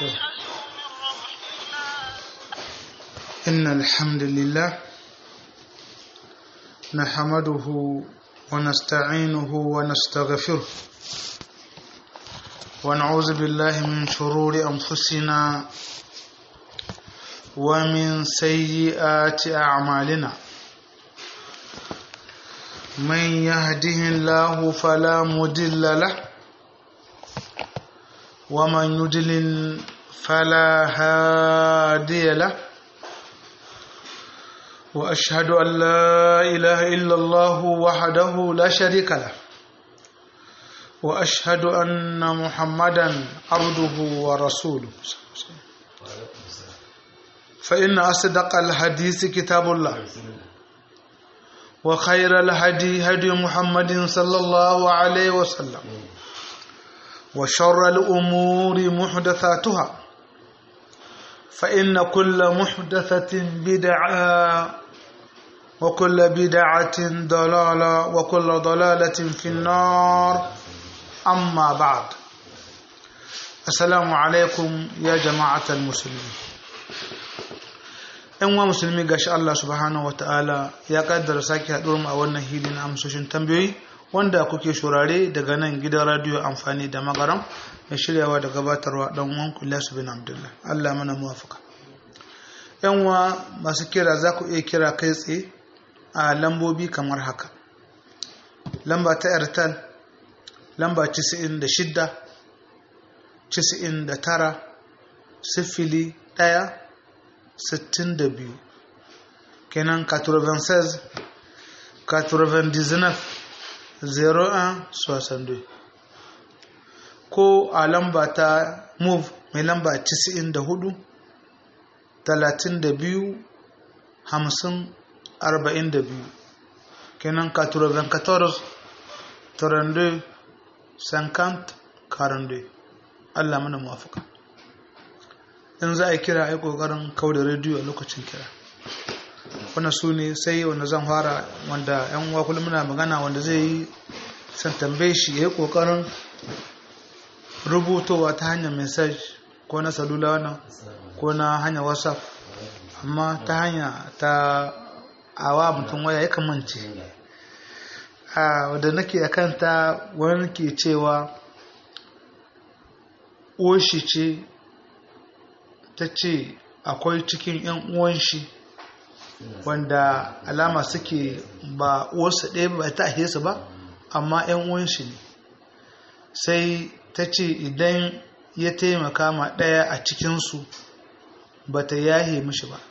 إن الحمد لله نحمده ونستعينه ونستغفره ونعوذ بالله من شرور أنفسنا ومن سيئات أعمالنا من يهده الله فلا مضل له ومن يضلل فلا هادي له واشهد ان لا اله الا الله وحده لا شريك له واشهد ان محمدا عبده ورسوله فان اصدق الحديث كتاب الله وخير الهدي هدي محمد صلى الله عليه وسلم وشر الأمور محدثاتها فإن كل محدثة بدعة وكل بدعة ضلالة وكل ضلالة في النار أما بعد السلام عليكم يا جماعة المسلمين ‘yan wa musulmi gashi Allah subhanahu wata'ala ya kaddara sake haɗuwar mu a wannan hili na amsoshin tambayoyi wanda kuke shurare daga nan gidan radiyo amfani da magaram mai shiryawa da gabatarwa dan uwan Ilyasu bin Abdullah Allah mana muwafaka yan wa masu kira za ku iya kira kai tsaye a lambobi kamar haka lamba ta airtel lamba 96 99 sifili ɗaya sittin da biyu kenan 96 99 01 ko a lamba ta move mai lamba 94 32 50 42 kenan 94 32 50 42 Allah mana muwafaka in za a kira a yi ƙoƙarin kau da rediyo a lokacin kira wannan su ne sai wanda zan fara wanda yan uwa kullum muna magana wanda zai yi san tambaye shi ya yi ƙoƙarin rubutowa ta hanyar message ko na salula wannan ko na hanyar whatsapp amma ta hanya ta awa mutum waya ya kamance a wadda nake a kanta wani ke cewa oshi ce ta ce akwai cikin 'yan uwan shi wanda alama suke ba uwarsa ɗaya ba ta ahe su ba amma 'yan uwan shi ne sai ta ce idan ya taimaka ma ɗaya a cikinsu ba ta yahe mishi ba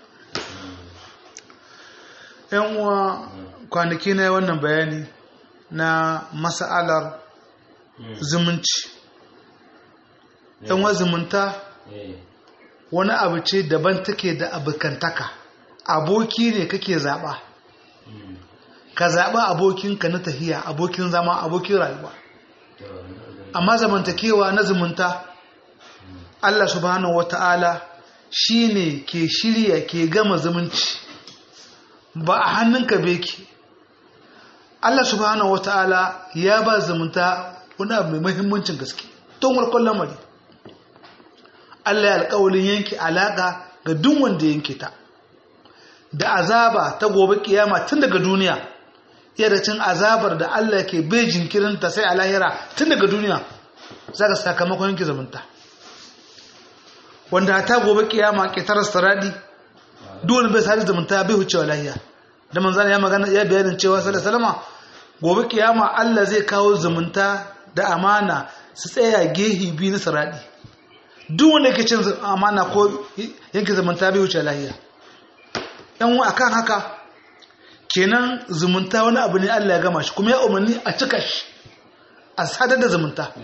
'yan uwa kwanaki na wannan bayani na masa'alar zumunci 'yan uwa zumunta wani abu ce daban take da abokantaka aboki ne kake zaɓa ka zaɓa abokinka na tahiya abokin zama abokin rayuwa amma zamantakewa na zumunta Allah subhanahu wata'ala shi ne ke shirya ke gama zumunci ba a hannunka beki Allah subhanahu wata'ala ya ba zumunta wani abu mai mahimmancin gaske tun warkon lamari Allah ya alƙawalin yanke alaƙa ga duk wanda yanke ta da azaba ta gobe kiyama tun daga duniya iya cin azabar da Allah ke bai jinkirin ta sai a lahira tun daga duniya za ka sakamakon yanke zumunta wanda ta gobe kiyama ke tarar saradi duk wani bai sadi zumunta bai wucewa lahiya da manzana ya magana ya bayanin cewa sallallahu alaihi gobe kiyama Allah zai kawo zumunta da amana su tsaya gehi biyu na saradi duk wanda yake cin amana ko yanke zumunta bai wuce lahiya yan wa akan haka kenan zumunta wani abu ne Allah ya gama shi kuma ya umarni a cika shi a sadar da zumunta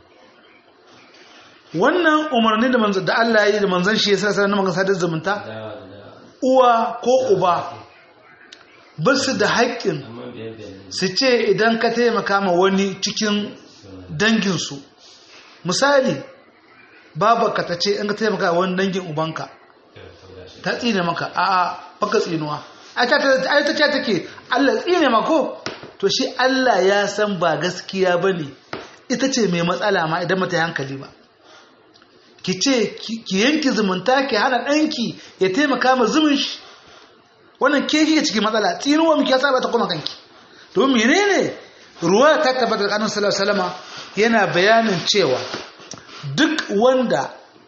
wannan umarni da manzan da Allah ya yi da manzan shi ya sa sanar maka sadar zumunta uwa ko uba ba su da haƙƙin su ce idan ka taimaka ma wani cikin danginsu misali babarka ta ce in ka taimaka wani dangin ubanka ta tsine maka a baka tsinuwa ai ta ce take Allah tsine mako to shi Allah ya san ba gaskiya bane ita ce mai matsala ma idan mata hankali ba ki ce ki yanki zumunta ki hana ɗanki ya taimaka ma zumun shi wannan ke kike cikin matsala tsinuwa miki ya saba ta kuma kanki domin menene ruwa ta tabbata da annabi sallallahu alaihi wasallam yana bayanin cewa duk wanda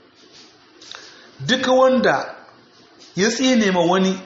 duk wanda ya tsine ma wani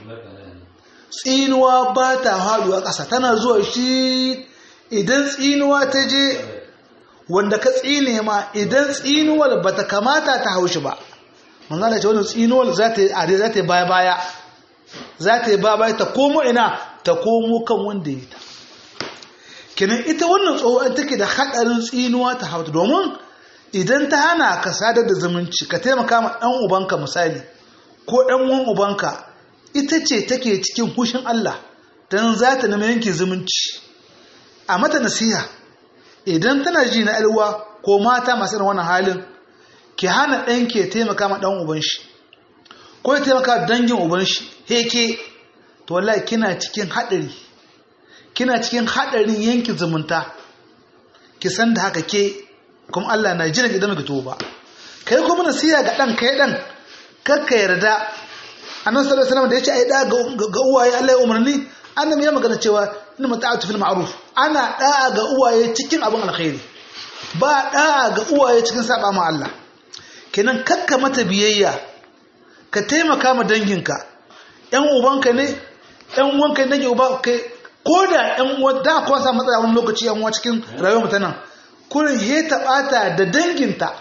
tsinuwa ba ta haɗuwa ƙasa tana zuwa shi idan tsinuwa ta je wanda ka tsine ma idan tsinuwar ba ta kamata ta haushi ba manzana ce wani tsinuwar za ta yi are za ta yi baya baya za ta yi baya baya ta komo ina ta komo kan wanda ya ta kenan ita wannan tsohon take da haɗarin tsinuwa ta hauta domin idan ta hana ka sadar da zumunci ka taimaka ma ɗan ubanka misali ko ɗan uwan ubanka ita ce take cikin hushin Allah don za ta nemi yanke zumunci a mata nasiha idan tana ji na alwa ko mata masu irin wannan halin ki hana ɗan ke taimaka ma ɗan uban shi ko ya taimaka dangin uban shi heke to wallahi kina cikin haɗari kina cikin haɗarin yanke zumunta ki san da haka ke kuma Allah na jira idan ka tuba kai kuma nasiha ga ɗan kai ɗan kakka yarda annabi sallallahu alaihi wasallam da yace ai da ga uwaye Allah ya umarni annabi ya magana cewa inna mata'atu fil ma'ruf ana da'a ga uwaye cikin abin alkhairi ba da'a ga uwaye cikin saba ma Allah kenan kakka mata biyayya ka taimaka ma danginka ƴan ubanka ne ƴan uwanka ne uba kai ko da ƴan uwa da ko sa matsala wani lokaci ƴan uwa cikin rayuwar mutanen kurin he ta bata da danginta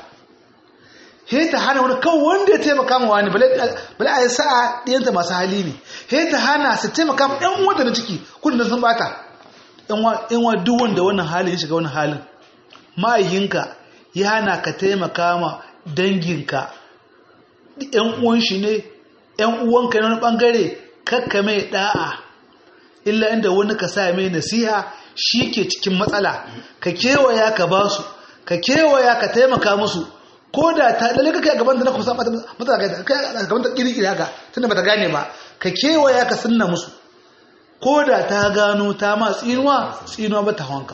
he ta hana wani kawai wanda ya taimaka ma wani bala a yi sa'a ɗiyanta masu hali ne he ta hana su taimaka ma ɗan wanda na ciki kudin sun bata ɗan wa duk wanda wannan halin ya shiga wani halin ma'ayinka ya hana ka taimaka ma danginka ɗan uwan shi ne ɗan uwanka na wani ɓangare kakka mai ɗa'a illa inda wani ka sa mai nasiha shi ke cikin matsala ka kewaya ka ba su ka kewaya ka taimaka musu ko da ta lalle kake gaban da na kusa mata mata kai gaban ta kiri kiri haka tunda bata gane ba ka kewaya ka sunna musu ko da ta gano ta ma tsinuwa tsinuwa bata hawanka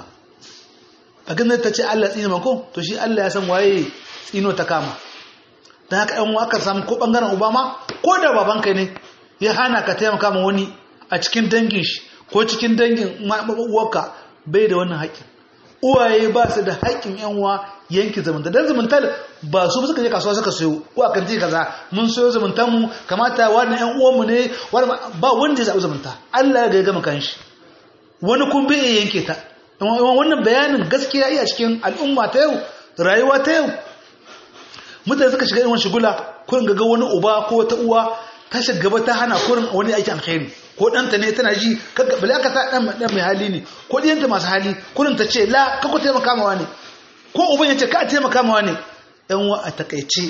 a ganin ta ce Allah tsina mako to shi Allah ya san waye tsino ta kama dan haka ɗan wakar samu ko bangaren Obama ko da babanka ne ya hana ka taimaka ma wani a cikin dangin shi ko cikin dangin uwarka bai da wannan haƙƙin uwaye ba su da haƙƙin yan uwa yanki zumunta dan zumuntar ba su suka je kasuwa suka sayo ko a kanti kaza mun sayo zumuntar mu kamata wannan yan uwanmu ne ba wanda ya zaɓi zumunta Allah ya gama kanshi wani kun bai yanke ta wannan bayanin gaskiya iya cikin al'umma ta yau rayuwa ta yau mutane suka shiga irin shigula kurin ga wani uba ko wata uwa ta gaba ta hana kurin wani aiki alkhairi ko ɗanta ne tana ji kaga bala ka ta ɗan mai hali ne ko ɗiyanta masu hali kurin ta ce la ka ku taimaka mawa ne ko uban ya ce ka taimaka mawa ne yan wa a takaice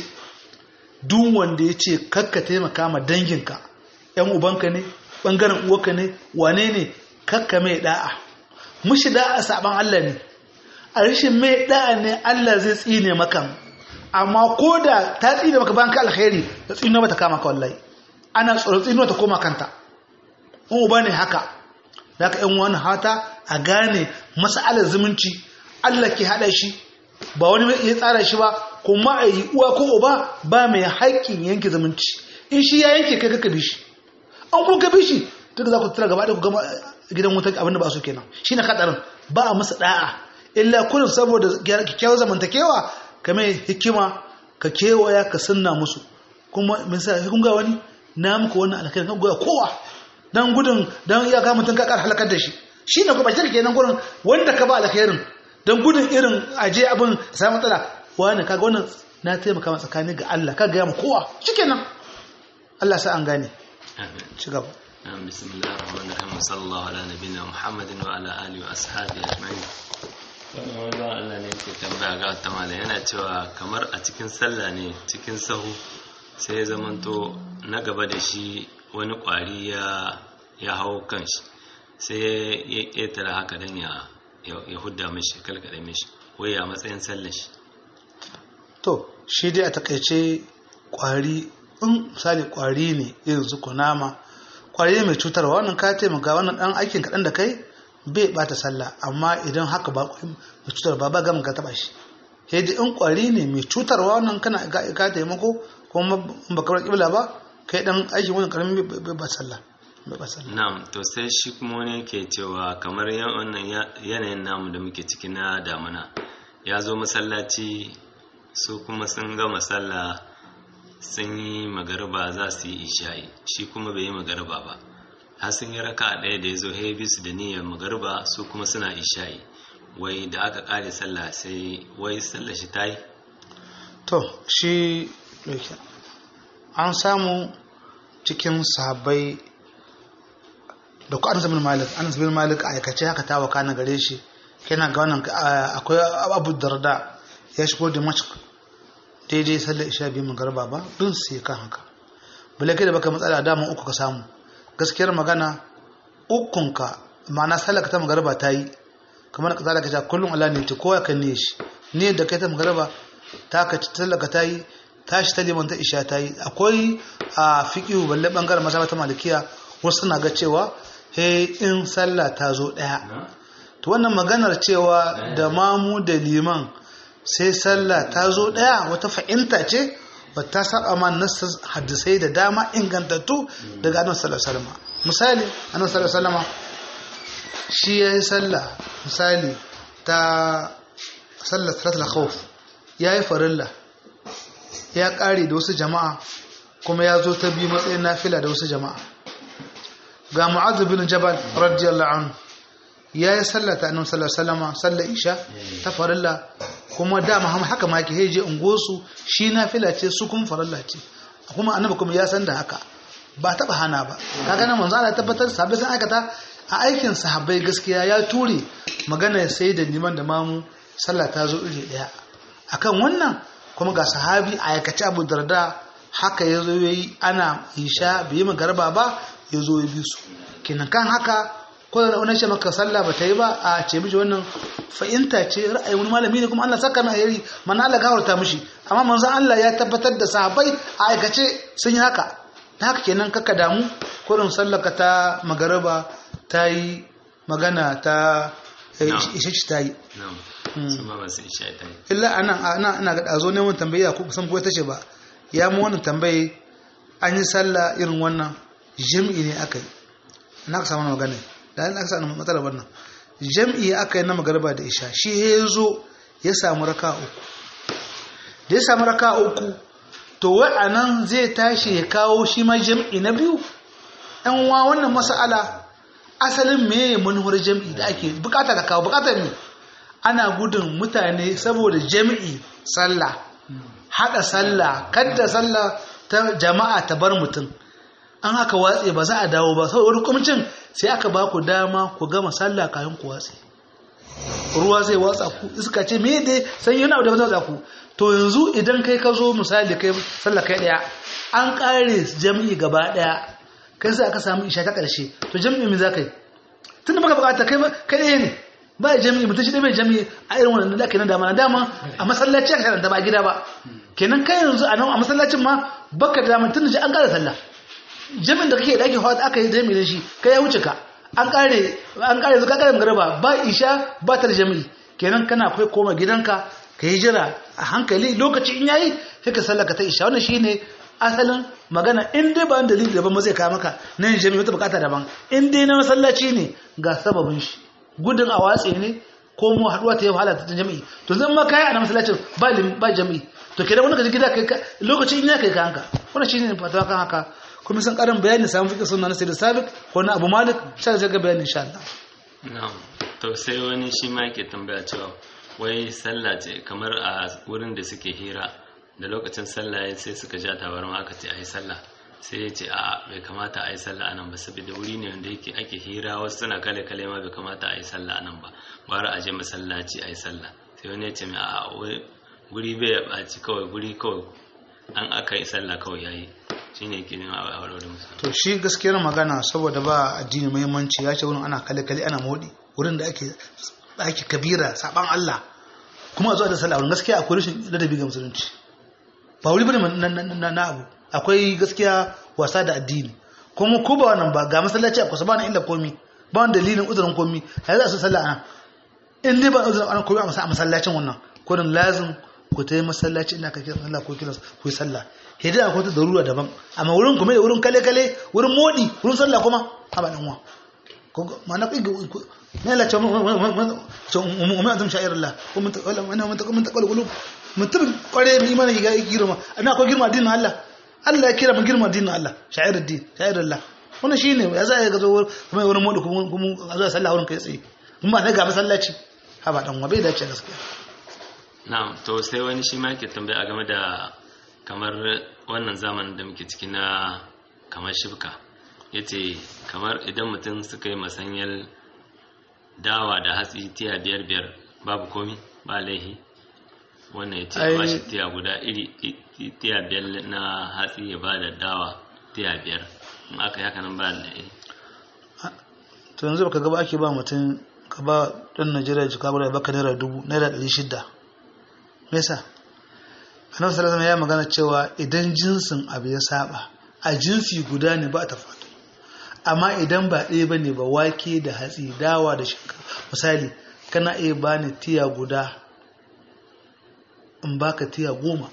duk wanda ya ce kakka taimaka ma danginka yan ubanka ne ɓangaren uwarka ne wane ne kakka mai da'a mushi da'a saban Allah ne a rashin mai da'a ne Allah zai tsine maka amma ko da ta tsine maka bayan ka alkhairi ta tsino ba ta kama ka wallahi ana tsoron tsino ta koma kanta in uba ne haka da ka yan wani hata a gane mas'alar zumunci Allah ke haɗa shi ba wani ya tsara shi ba kuma a yi uwa ko uba ba mai haƙƙin yanke zumunci in shi ya yanke kai kaka bi shi an kun ka bi shi duk za ku tura gaba da ku gama gidan wuta abinda ba su kenan shi na kaɗarin ba a masa ɗa'a illa kullum saboda kyakkyawar zamantakewa ka mai hikima ka kewaya ka sunna musu kuma min sa kun ga wani na muku wannan alkhairin kan goya kowa dan gudun dan iya ga mutun ka kar halakar da shi shine kuma shi kenan gurin wanda ka ba alkhairin dan gudun irin aje abin sai matsala wani kaga wannan na taimaka ma tsakani ga Allah kaga ya mu kowa shikenan Allah sa an gane amin ci gaba بسم الله الرحمن الرحيم صلى الله على نبينا محمد وعلى اله واصحابه اجمعين wannan wani ba Allah ne ke tambaya ga wata malam yana cewa kamar a cikin sallah ne cikin sahu sai ya zamanto na gaba da shi wani kwari ya ya hau kanshi sai ya ƙetare haka don ya ya hudda mishi kalkada mishi wai a matsayin sallar shi to shi dai a takaice kwari in misali kwari ne irin su kunama kwari mai cutarwa wannan ka taimaka wannan dan aikin kaɗan da kai bai bata sallah amma idan haka ba mai cutar ba ba gamin ka taba shi sai in kwari ne mai cutarwa wannan kana ka taimako kuma ba ka kibla ba kai dan aiki wannan karamin ba sallah ba sallah na'am to sai shi kuma wani yake cewa kamar wannan yanayin namu da muke ciki na damuna ya zo masallaci su kuma sun gama sallah sun yi magariba za su yi isha'i shi kuma bai yi magariba ba har sun yi raka ɗaya da ya zo bisu da niyyar magariba su kuma suna isha'i wai da aka ƙare sallah sai wai sallah shi ta yi to shi an samu cikin sahabbai da ku anas bin malik anas bin malik a aikace haka ta waka na gare shi kenan ga wannan akwai abu darda ya shigo da mashk daidai sallar isha biyu magarba ba dun sai kan haka bale kai da baka matsala dama uku ka samu gaskiyar magana ukunka ma'ana sallar ta magarba ta yi kamar ka zalaka ta kullum Allah ne ta kowa kan ne shi ne da kai ta magarba ta ka sallar ka ta yi tashi ta liman ta isha ta yi akwai a fiƙihu balle ɓangaren masaba ta malikiya wasu na ga cewa he in sallah ta zo ɗaya to wannan maganar cewa da mamu da liman sai sallah ta zo ɗaya wata fa'inta ce wata saba ma nassa hadisai da dama ingantattu daga annabi sallallahu alaihi wasallam misali annabi sallallahu alaihi wasallam shi yayi sallah misali ta sallar salatul khawf yayi farilla ya ƙare da wasu jama'a kuma ya zo ta biyu matsayin nafila da wasu jama'a ga mu'adh bin jabal radiyallahu anhu ya yi sallata annabi sallallahu alaihi wasallam sallar isha ta farilla kuma dama haka ma yake heje ungosu shi nafila ce su kuma farilla ce kuma annabi kuma ya san da haka ba taba hana ba kaga nan manzo Allah ya tabbatar sahabbai sun aikata a aikin sahabbai gaskiya ya ture magana sai da liman da mamu sallah ta zo iri daya akan wannan kuma ga sahabi a aikace abu darda haka ya zo ya yi ana isha bai yi magarba ba ya zo ya bi su kenan kan haka ko da wani shi maka sallah ba ta yi ba a ce mishi wannan fa'inta ce ra'ayin wani malami ne kuma Allah saka mai ayari mana Allah gawarta mishi amma manzon Allah ya tabbatar da sahabbai a aikace sun yi haka ta haka kenan kaka damu kurin sallaka ta magaraba ta yi magana ta ishe ta yi illa anan ana ana ga dazo ne mun tambaya ko kusan ko tace ba ya mu wannan tambaye an yi sallah irin wannan jami'i ne aka yi na ka samu magana da an aka samu matsalar wannan jami'i aka yi na magarba da isha shi ya zo ya samu raka uku da ya samu raka uku to wai anan zai tashi ya kawo shi ma jami'i na biyu ɗan wa wannan mas'ala asalin meye manuwar jami'i da ake bukata ka kawo bukatar ne ana gudun mutane saboda jami'i sallah haɗa sallah kadda sallah ta jama'a ta bar mutum an haka watse ba za a dawo ba saboda wani kwamcin sai aka ba ku dama ku gama sallah kayan ku watse ruwa zai watsa ku iska ce me dai sai yana da watsa ku to yanzu idan kai ka zo misali kai sallah kai daya an kare jami'i gaba daya kai sai aka samu isha ta karshe to jami'i me za ka yi tunda baka bukata kai kai ɗaya ne ba jami'i mutum shi ɗaya bai jami'i a irin wannan da ake nan dama na dama a masallaci aka karanta ba gida ba kenan kai yanzu a nan a masallacin ma baka da dama tunda shi an ƙara sallah jami'in da kake da ake hawa aka yi jami'i da shi kai ya wuce ka an ƙare an ƙare zuka ƙare magaraba ba isha ba ta da jami'i kenan kana kai koma gidanka ka yi jira a hankali lokaci in yayi sai ka sallaka ta isha wannan shine asalin magana in dai ba dalili daban ba zai kawo maka na yin jami'i wata bukata daban in dai na masallaci ne ga sababin shi gudun a watse ne ko mu haduwa ta yi wahala ta jami'i to zan ma kai a masallacin ba ba jami'i to kenan wani kaji gida kai lokaci in ya kai ka hanka wannan shine fatawa kan haka kuma san karin bayani samun fiƙe sunna na sayyid sabiq ko na abu malik sai ga bayani insha Allah na'am to sai wani shi ma yake tambaya cewa wai sallah ce kamar a wurin da suke hira da lokacin sallah ya sai suka ja tabarma aka ce ayi sallah sai ya ce a bai kamata a yi sallah anan ba saboda wuri ne wanda yake ake hira wasu suna kale kale ma bai kamata a yi sallah anan ba bara a je masallaci a yi sallah sai wani ya ce mai a guri bai ya ɓaci kawai guri kawai an aka yi sallah kawai yayi shine yake nema a aure da musu to shi gaskiyar magana saboda ba addini muhimmanci ya ce wurin ana kale kale ana modi wurin da ake ake kabira saban Allah kuma a zuwa da sallah wurin gaskiya akwai rashin ladabi ga musulunci ba wuri bane na abu akwai gaskiya wasa da addini kuma ko ba wannan ba ga masallaci a kusa ba na illa komi ba wani dalilin uzurin komi a yanzu a sun sallah ana in dai ba uzurin ana komi a masallacin wannan kurin lazim ku ta yi masallaci ina kake sallah ko kiran ku yi sallah hidai akwai ta darura daban amma wurin kuma da wurin kale kale wurin modi wurin sallah kuma a ba dan uwa ma'ana ku ne la ce mu mu azum sha'irullah ko mun wala mun ta mun ta qulub mutum kware mai imani ga girma ana akwai girma addinin Allah Allah ya kira mu girma addinin Allah sha'iruddin sha'irullah wannan shine ya za ya ga zo kuma wurin modi kuma kuma a zo sallah wurin kai tsaye kuma ba ga masallaci ha ba dan uwa bai dace gaskiya na'am to sai wani shi ma yake tambaya game da kamar wannan zamanin da muke ciki na kamar shibka yace kamar idan mutum suka yi masanyar dawa da hatsi tiya biyar biyar babu komi ba laihi wannan ya ce ba shi tiya guda iri tiya biyar na hatsi ya ba da dawa tiya biyar in aka yi hakanan ba laihi to yanzu baka gaba ake ba mutum ka ba ɗan najeriya jika guda baka naira dubu naira ɗari shida me yasa annabi sallallahu alaihi ya magana cewa idan jinsin abu ya saba a jinsi guda ne ba ta faɗo amma idan ba ɗaya bane ba wake da hatsi dawa da shinkafa misali kana iya bani tiya guda in baka tiya goma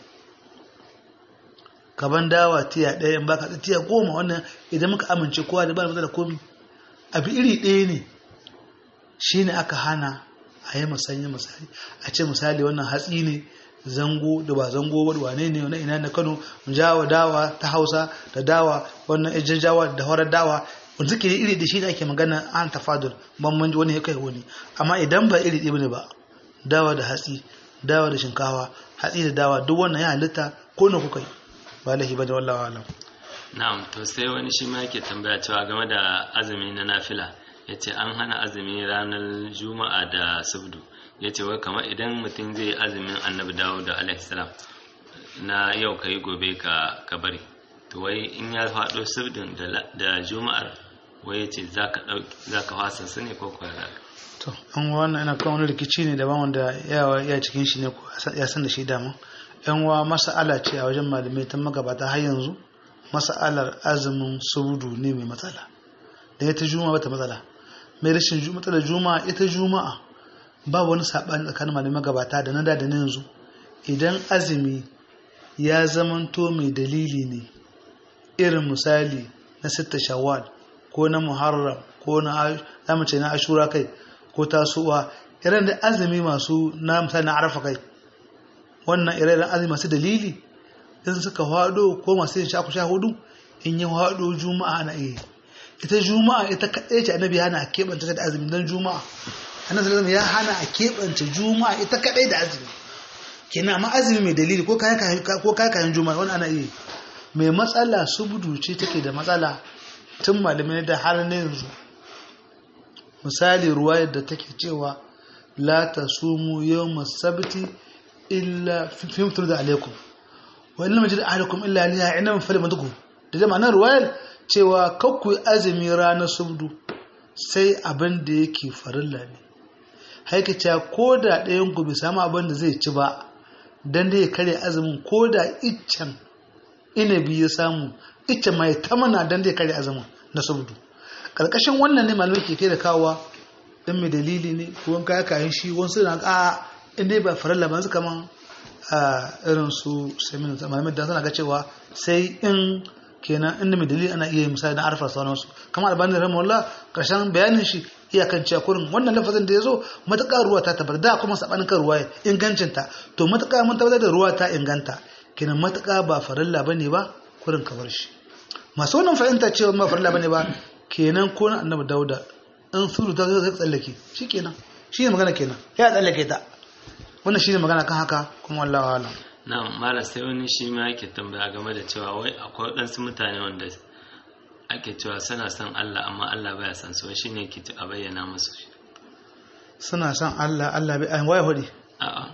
kaban dawa tiya ɗaya in baka tiya goma wannan idan muka amince kowa da ba da komi abu iri ɗaya ne shine aka hana a yi musanya misali a ce misali wannan hatsi ne zango da ba zango ba wane ne wani ina na kano jawa dawa ta hausa da dawa wannan ejjajawa da horar dawa wanda suke iri da shi da ake magana an tafadul bambanci wani ya kai wani amma idan ba iri ɗaya ne ba dawa da hatsi dawa da shinkawa hatsi da dawa duk wannan ya halitta ko na kuka yi ba lahi ba da wallawa alam na'am to sai wani shi ma yake tambaya cewa game da azumi na nafila ya ce an hana azumi ranar juma'a da subdu ya ce wai kamar idan mutum zai yi azumin annabi dawo da alaihissalam na yau ka yi gobe ka bari to wai in ya faɗo subdin da juma'ar wai ya ce za ka fasa su ne ko kuwa to an wannan ina kan wani rikici ne daban wanda yawa ya cikin shi ne ko ya san da shi dama yan wa masa'ala ce a wajen malamai ta magabata har yanzu masa'alar azumin subdu ne mai matsala da ita juma'a bata matsala mai rashin matsalar juma'a ita juma'a ba wani saɓani tsakanin malamai magabata da na da da na yanzu idan azumi ya zamanto mai dalili ne irin misali na sitta shawwal ko na muharram ko na zamace na ashura kai ko tasuwa irin da azumi masu na misali na arafa kai wannan irin azumi masu dalili in suka hado ko masu yin shaku sha hudu in yi hado juma'a na iya ita juma'a ita kaɗai ce annabi hana a keɓanta da azumi don juma'a annabi sallallahu ya hana a keɓanta juma'a ita kaɗai da azumi kenan amma azumi mai dalili ko kayan ko kayan juma'a wani ana iya mai matsala subudu ce take da matsala tun malamai da har na yanzu misali ruwa yadda take cewa la tasumu yawma sabti illa fi mutum da alaikum wa illa majid ahlukum illa liha ina min fali matuku da jama'a nan ruwayar cewa kakku azumi ranar subdu sai abin da yake farilla ne haikaca ko da ɗayan ku bai samu abin da zai ci ba don da ya karya azumin ko da iccen inabi ya samu iccen mai tamana don da ya karya azumin na subdu ƙarƙashin wannan ne malamai ke kai da kawowa ɗin mai dalili ne ko wanka ya kayan shi wasu na a inda ba farilla ba su kaman a irin su semin malamai da suna ga cewa sai in kenan inda mai dalili ana iya misali na arfa sauransu kamar albani rahimahullah karshen bayanin shi iyakan cewa kurin wannan lafazin da ya zo matuƙa ruwa ta tabbatar da kuma sabanin kan ruwa ingancinta to matuƙa mun tabbatar da ruwa ta inganta kenan matuƙa ba farilla bane ba kurin kabar shi masu wannan fahimta cewa ba farilla bane ba kenan ko na annabi dauda in suru ta zai tsallake shi kenan shi ne magana kenan ya tsallake ta wannan shi ne magana kan haka kuma wallahi alam na mara sai wani shi ma yake tambaya game da cewa wai akwai waɗansu mutane wanda ake cewa suna son Allah amma Allah baya son su shi ne ke a bayyana musu shi suna son Allah Allah bai ayin waya hudi a'a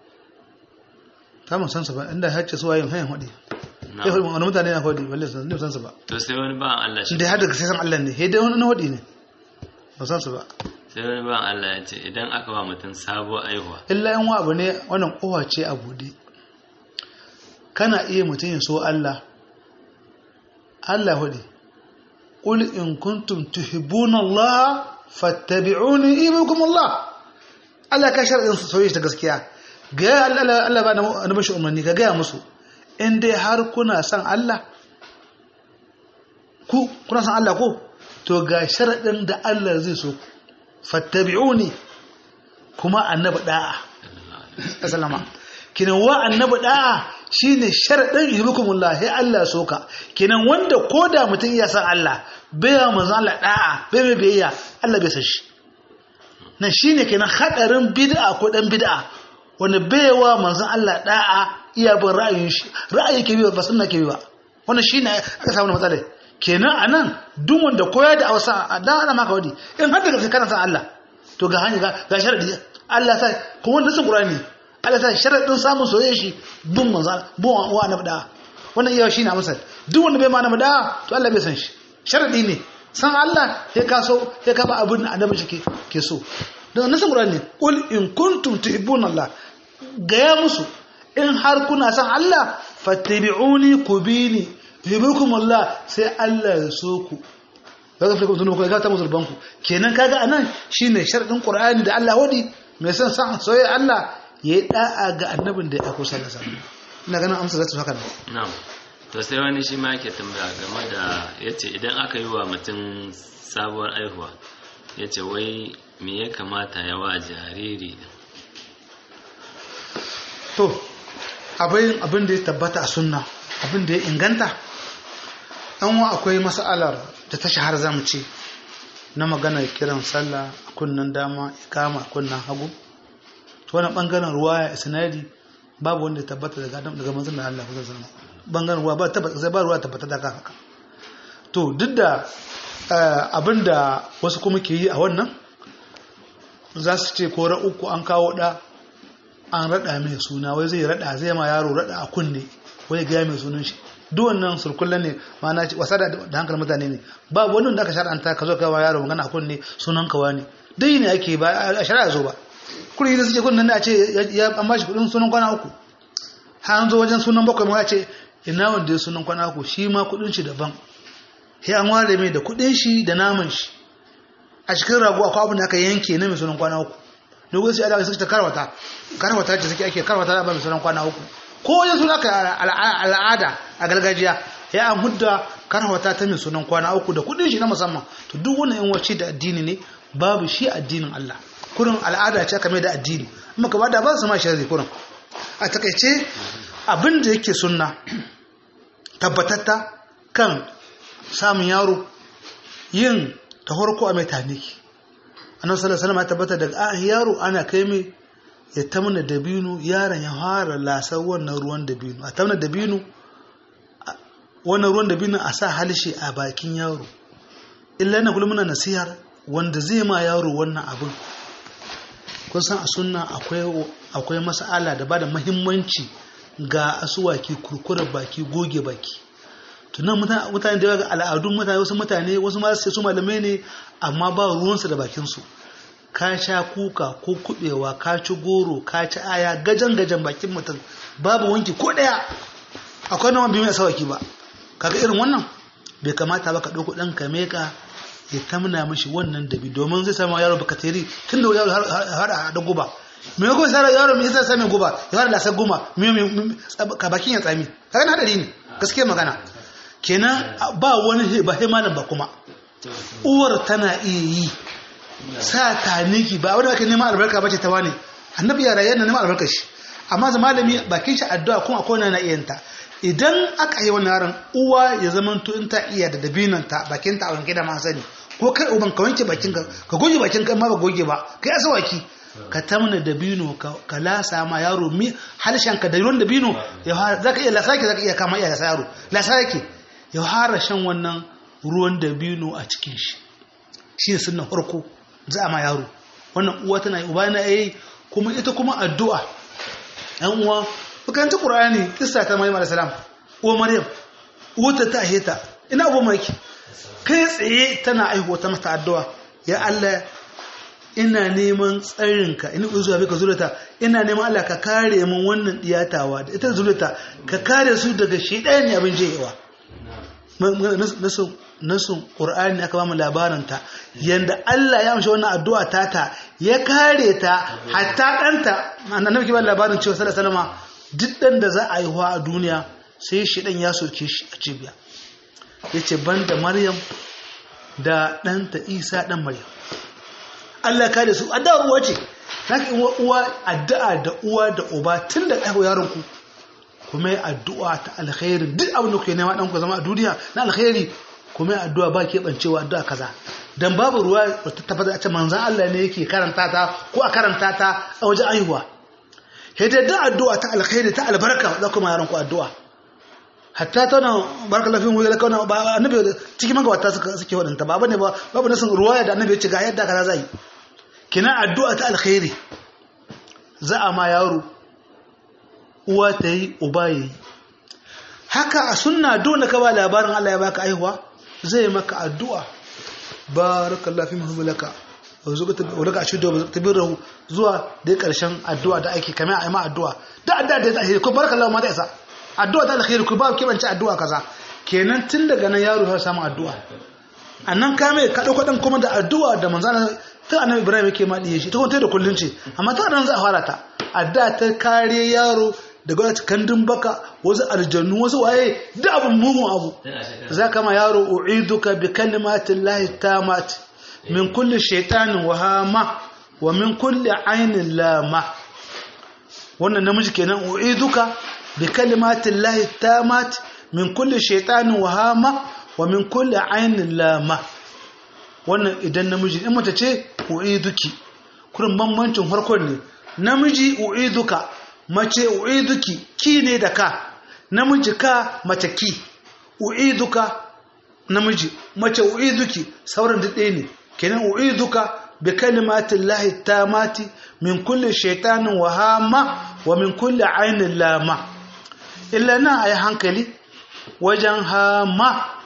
ta mun san su ba inda hacce su wayin hayan hudi sai hudi wani mutane na hudi balle sun ne san su ba to sai wani ba Allah shi da har daga sai san Allah ne sai dai wani hudi ne ba san su ba sai wani ba Allah ya ce idan aka ba mutum sabo aihuwa illa yan wa abu ne wannan kowa ce a bude kana iya mutum ya so Allah Allah hudu ƙul in kuntum tuhibbuna Allah fattabi'uni ibukum Allah Allah ka shar'in soyayya ta gaskiya ga Allah Allah ba na bashi umarni ga gaya musu in dai har kuna son Allah ku kuna son Allah ko to ga sharadin da Allah zai so fattabi'uni kuma annabi da'a sallama kinan wa annabi da'a shine sharadin yuhibbukumullah sai Allah soka kinan wanda koda mutum ya san Allah bai ya manzo Allah da'a bai mai biyayya Allah bai san shi nan shine kenan hadarin bid'a ko dan bid'a wanda bai wa manzon Allah da'a iya bin ra'ayin shi ra'ayi ke bi ba sunna ke bi ba wannan shine aka samu matsala kenan anan duk wanda koya da Hausa dan ana maka wadi in har daga kana san Allah to ga hanya ga sharadi Allah sai kuma wannan sun Qur'ani Allah sai sharadin samun soyayya shi bin manzon bin wa annabi da'a wannan iya shine amsal duk wanda bai ma annabi da'a to Allah bai san shi sharadi ne san Allah ya kaso ya kaba abin da annabi shi ke so don nasan Qur'ani qul in kuntum tuhibbuna Allah gaya musu in har kuna san Allah fattabi'uni kubini yuhibbukum Allah sai Allah ya so ku kaga fa kun ku ga ta musulban ku kenan kaga anan shine sharadin Qur'ani da Allah wadi mai san san soyayya Allah yayi da'a ga annabin da ya ako sallallahu alaihi wasallam ina ganin amsa zata haka na'am to sai wani shi ma yake tambaya game da yace idan aka yi wa mutum sabuwar aihuwa yace wai me ya kamata ya wa jariri to abin abin da ya tabbata a sunna abin da ya inganta an wa akwai mas'alar da ta shahar zamu ce na magana kiran sallah a kunnan dama ikama a kunnan hagu to wani bangaren ruwa ya isnadi babu wanda ya tabbata daga adam daga manzon Allah sallallahu alaihi wasallam bangaren ruwa ba tabbata sai ba ruwa tabbata daga haka to duk da abinda wasu kuma ke yi a wannan za su ce ko uku an kawo da an rada mai suna wai zai rada zai ma yaro rada a kunne wai ga mai sunan shi duk wannan surkullan ne ma'ana wasa da hankalin mutane ne ba wani wanda aka shar'anta ka zo ka wa yaro magana a kunne sunan kawa ne dai ne ake ba a shari'a zo ba kuri da suke kunnen ne a ce ya an bashi kudin sunan kwana uku har an zo wajen sunan bakwai ma ya ce ina wanda ya sunan kwana uku shi ma kudin shi daban sai an ware mai da kudin shi da naman shi a cikin rago akwai abin da aka yanke na mai sunan kwana uku dogon sai alaƙa suka ta karwata karwata ce suke ake karwata da ba mai sunan kwana uku ko wajen suna ka al'ada a gargajiya ya an hudda karwata ta mai sunan kwana uku da kudin shi na musamman to duk wani yan wace da addini ne babu shi addinin Allah kurin al'ada ce aka mai da addini amma ka bada ba su ma sharri kurin a takaice abin da yake sunna tabbatatta kan samun yaro yin ta farko a mai taniki annabi sallallahu alaihi wasallam ya tabbata daga an yaro ana kai mai ya tamna dabino yaron ya fara lasar wannan ruwan dabino a tamna dabino wannan ruwan dabino a sa halshe a bakin yaro illa na kullum muna nasihar wanda zai ma yaro wannan abin kun san a sunna akwai akwai mas'ala da bada muhimmanci ga asuwaki kurkurar baki goge baki tunan mutane da yawa ga al'adun mutane wasu mutane wasu ma sai su malamai ne amma ba ruwansu da bakinsu ka sha kuka ko kubewa ka ci goro ka ci aya gajan gajan bakin mutum babu wanki ko daya akwai nawan biyu mai sawaki ba kaga irin wannan bai kamata ba ka ɗauko ɗan ka meka ya tamna mishi wannan dabi domin zai samu yaro bakateri tun da yaro har da guba me ko sai yaro me yasa sami guba ya fara lasar guma me ka bakin ya tsami kaga na hadari ne gaskiya magana kenan ba wani ba sai malam ba kuma uwar tana iya yi sa taniki ba wanda ake neman albarka bace ta wani annabi ya rayar da neman albarka shi amma zama malami bakin shi addu'a kuma akwai na iya ta idan aka yi wannan yaron uwa ya zama to in ta iya da dabinan ta bakin ta a wanke da ma sani ko kai uban ka wanke bakin ka ka goge bakin ka ma ba goge ba kai asawaki ka tamna dabino ka lasa ma yaro mi halshen ka da ruwan dabino ya zaka iya lasa ki zaka iya kama iya lasa yaro lasa yake ya fara shan wannan ruwan dabino a cikin shi shi ne sunan farko za a ma yaro wannan uwa tana yi uba na yi kuma ita kuma addu'a yan uwa bukanci ƙur'ani kista ta maryam alayhi salam uwa maryam uwata ta aheta ina abu mai kai tsaye tana aihuwa ta mata addu'a ya Allah ina neman tsarinka ina zuwa bika zurata ina neman Allah ka kare min wannan diyatawa da ita zurata ka kare su daga shedan ne abin jewa nasun ƙur'ani aka ba mu labarinta yadda Allah ya amshi wannan addu'a tata ya kare ta hatta ɗanta annabi ke ba labarin cewa sallallahu alaihi wasallam duk ɗan da za a yi a duniya sai shi ɗan ya soke shi a cibiya yace banda Maryam da ɗanta Isa ɗan Maryam Allah ya kare su addu'a uwa ce zaka uwa addu'a da uwa da uba tun da ɗaya yaron ku kuma yi addu'a ta alkhairi duk abin da kuke nema ɗanku zama a duniya na alkhairi kuma yi addu'a ba keɓancewa addu'a kaza don babu ruwa wata tabbatar a ce manzan Allah ne yake karanta ta ko a karanta ta a wajen aihuwa hidda da addu'a ta alkhairi ta albarka za kuma yaran ku addu'a hatta ta nan barka lafiyar wuri lakawa na ba annabi cikin magawata suke waɗanta ba ne ba babu nasin ruwaya da annabi ya ce ga yadda kaza zai kina addu'a ta alkhairi za a ma yaro uwa ta yi uba ya yi haka a sunna dole ka ba labarin Allah ya baka aihuwa zai maka addu'a barakallahu fi muhammalaka wadda ka shudu tabirahu zuwa da karshen addu'a da ake kamar a yi ma addu'a da addu'a da ya alheri ko barakallahu ma da isa addu'a da alheri ko ba kibance addu'a kaza kenan tun daga nan yaro ya samu addu'a annan ka mai ka dauko dan kuma da addu'a da manzana ta annabi ibrahim yake ma diye shi ta kuma da kullun ce amma ta nan za a fara ta addu'a ta kare yaro daga wata kandun baka wasu aljannu wasu waye da abin mugun abu za ka ma yaro u'iduka bi kalimatin lahi tamat min kulli shaitanin wahama wa min kulli ainin lama wannan namiji kenan u'iduka bi kalimatin lahi tamat min kulli shaitanin wahama wa min kulli ainin lama wannan idan namiji in mace ce u'iduki kurin bambancin farkon ne namiji u'iduka mace u'iduki ki ne da ka namiji ka mace ki u'iduka namiji mace u'iduki sauran duk ɗaya ne kenan u'iduka bi kalimatin lahi tamati min kulli shaitanin wahama wa min kulli ainin lama illa nan a yi hankali wajen hama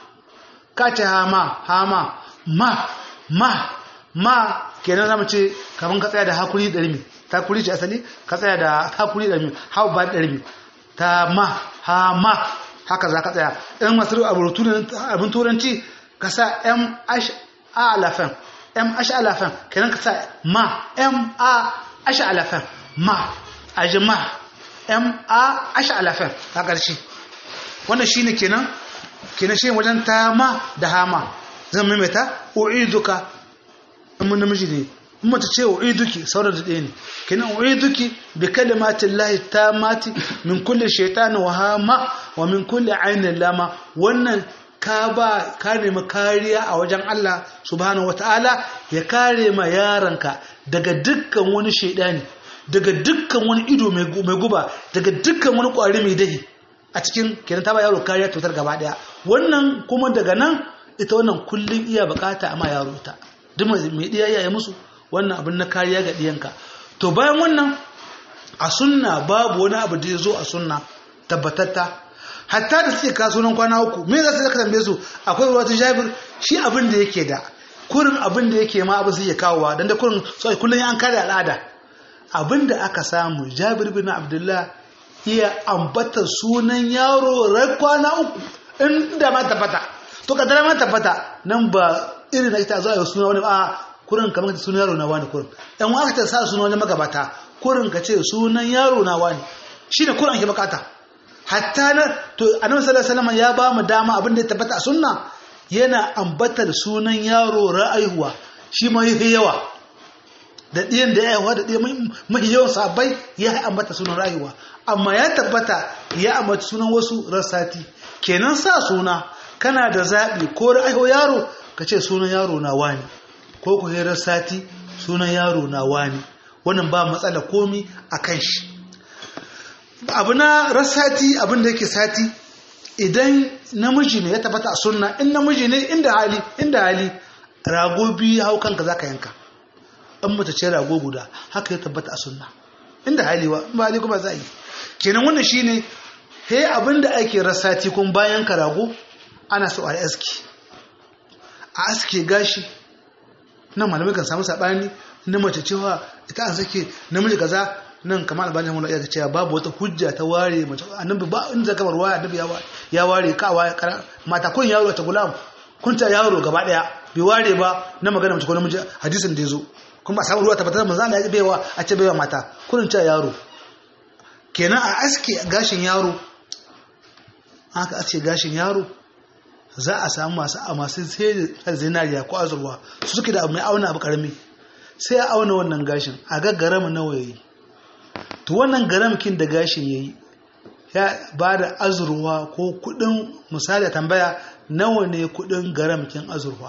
kace hama hama ma ma ma kenan zama ce kamar ka tsaya da hakuri da rimi ta kuri ce asali ka tsaya da hakuri da hau ba da rabi ta ma ha ma haka za ka tsaya in masu abin turanci ka sa m ash a alafan m ash alafan kenan ka sa ma m a ash alafan ma a ji ma m a ash alafan ta ƙarshe wannan shine kenan kenan shi wajen ta ma da hama zan maimaita u'iduka in mun namiji ne mace ce u'iduki sauran da ɗaya ne kina u'iduki bi kalimatin lahi mati min kulli shaytanin wa hama wa min kulli ainin lama wannan ka ba ka nemi kariya a wajen Allah subhanahu wataala ya kare ma yaranka daga dukkan wani shaidani daga dukkan wani ido mai guba daga dukkan wani ƙwari mai dahi a cikin kenan ta ba yaro kariya cutar gaba daya wannan kuma daga nan ita wannan kullum iya bukata amma yaro ita duk mai diya ya musu wannan abin na kariya ga ɗiyanka to bayan wannan a sunna babu wani abu da ya zo a sunna tabbatatta hatta da suke kasuwan kwana uku me za su zaka tambaye su akwai ruwa ta jabir shi abin da yake da kurin abin da yake ma abin su iya kawowa dan da kurin so kullun an kare al'ada abin da aka samu jabir bin abdullah iya ambata sunan yaro rai kwana uku inda ma tabbata to kadara ma tabbata nan ba irin da ita zo a suna wani a kurin kamar ka sunan yaro na wani kurin ɗan wani ta sa sunan wani magabata kurin ka ce sunan yaro na wani shi ne kurin ake bukata hatta na to annabi sallallahu alaihi wasallam ya ba mu dama abin da ya tabbata a sunna yana ambatar sunan yaro ra'ayuwa shi ma yafi yawa da ɗiyan da ya yawa da ɗiyan mafi yawan sabai ya ambata sunan rayuwa amma ya tabbata ya ambata sunan wasu rassati kenan sa suna kana da zaɓi ko ra'ayo yaro ka ce sunan yaro na wani ko ku hirar sati sunan yaro na wani wannan ba matsala komi a kan shi abu na rasati abin da yake sati idan namiji ne ya tabbata a sunna in namiji ne inda hali inda hali rago biyu hau kanka za ka yanka an mata ce rago guda haka ya tabbata a sunna inda hali wa ba hali kuma za a yi kenan wannan shine he abin da ake rasati kun bayan ka rago ana so a yi aski a aske gashi nan malamai kan samu saɓani na mace cewa ita an sake namiji kaza nan kamar albani mun iya cewa babu wata hujja ta ware mace annabi ba in zaka bar waya annabi ya ware ka waya mata kun yaro ta gulam kun ta yaro gaba daya bai ware ba na magana mace ko namiji hadisin da yazo kuma samu ruwa tabbatar manzo Allah ya baiwa a ce baiwa mata kun ta yaro kenan a aske gashin yaro haka aske gashin yaro za a samu masu a masu sai zinariya ko azurwa su suke da mai auna abu karami sai a auna wannan gashin a ga garam nawa yayi to wannan garamkin da gashin yayi ya ba da azurwa ko kudin misali tambaya nawa ne kudin garamkin azurwa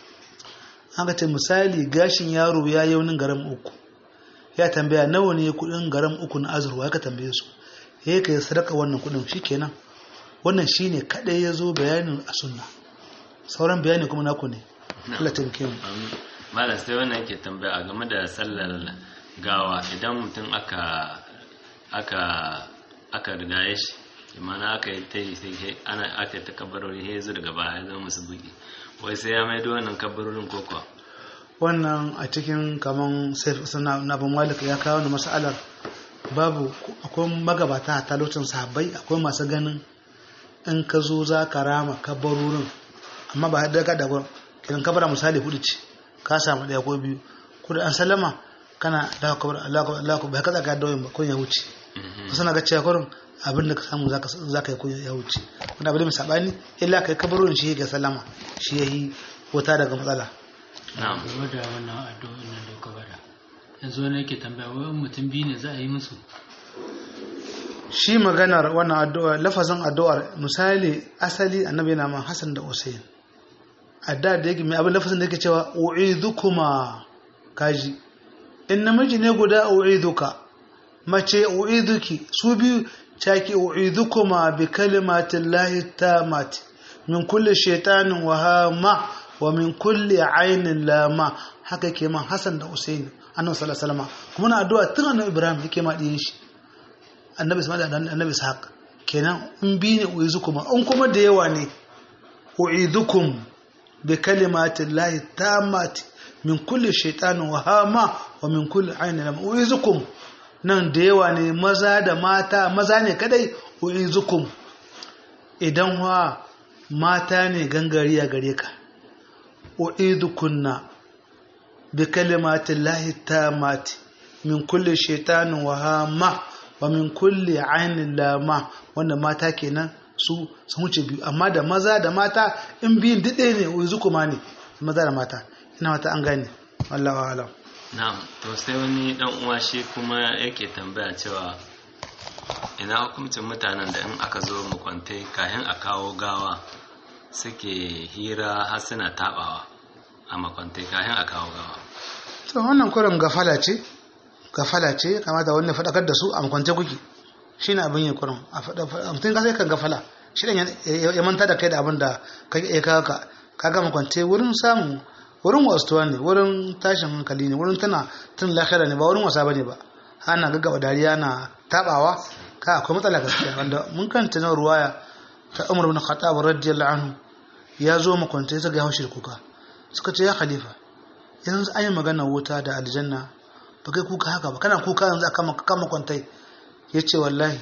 an ce misali gashin yaro ya yaunin garam uku ya tambaya nawa ne kudin garam uku na azurwa ya ka tambaye su ya ka yi sadaka wannan kudin shikenan wannan shine kadai ya zo bayanin a sunna sauran bayani kuma naku ne Allah taimake mu malam sai wannan yake tambaya a game da sallar gawa idan mutum aka aka aka rigaye shi imana aka yi ta yi sai ana aka ta kabarori sai zo daga baya zama musu bugi wai sai ya maido wannan kabarorin koko wannan a cikin kaman sai suna na bin malik ya kawo da masalar babu akwai magabata a talocin sahabbai akwai masu ganin in ka zo za ka rama kabarorin amma ba haɗa da gwan kiran kabara misali hudu ce ka samu ɗaya ko biyu kudu an salama kana da kabar Allah ku bai ka tsaka da ba kun ya wuce ka sana ga cewa kurin abin da ka samu za ka yi kun ya wuce wanda abin da sabani illa kai kabarorin shi ga salama shi yayi wata daga matsala na'am game da wannan addu'o'in nan da ka bada yanzu wani yake tambaya wai mutum biyu ne za a yi musu shi maganar wannan addu'a lafazin addu'ar misali asali annabi yana man Hassan da Hussein adda da yake mai abin lafazin da yake cewa u'idukuma kaji in namiji ne guda u'iduka mace u'iduki su biyu caki u'idukuma bi kalimatin lahi tamati min kulli shaitanin wa hama wa min kulli ainin lama haka ke man Hassan da Hussein annabi sallallahu alaihi wasallam kuma na addu'a tun annabi Ibrahim yake ma diyin shi annabi Ismail da annabi Ishaq kenan in bi ne uizukuma in kuma da yawa ne uizukum bi kalimatin lahi tammati min kulli shaytanin wa hama wa min kulli ainin lam uizukum nan da yawa ne maza da mata maza ne kadai uizukum idan wa mata ne gangariya gare ka uizukunna bi kalimatin lahi tammati min kulli shaytanin wa hama wa min kulli ainin lama wanda mata kenan su sun wuce biyu amma da maza da mata in biyun dade ne yanzu kuma ne maza da mata ina mata an gane wallahu alam na'am to sai wani dan uwa shi kuma yake tambaya cewa ina hukuncin mutanen da in aka zo makwantai kayan a kawo gawa suke hira har suna tabawa a makwantai kayan a kawo gawa to wannan kurin gafala ce gafala ce kamata wani faɗakar da su a makwance kuke shi ne abin yi kurin a mutum ka sai kan gafala shi ɗan ya manta da kai da abin da ya kawo ka kaga makwance wurin samu wurin wasuwa ne wurin tashin hankali ne wurin tana tun lahira ne ba wurin wasa bane ba ana gaggaba dariya na tabawa ka akwai matsala gaskiya wanda mun kanta na ruwaya ta umar bin khattab radiyallahu anhu ya zo makwance suka yi haushi da kuka suka ce ya khalifa yanzu an yi magana wuta da aljanna ba kai kuka haka ba kana kuka yanzu aka kama kwantai ya ce wallahi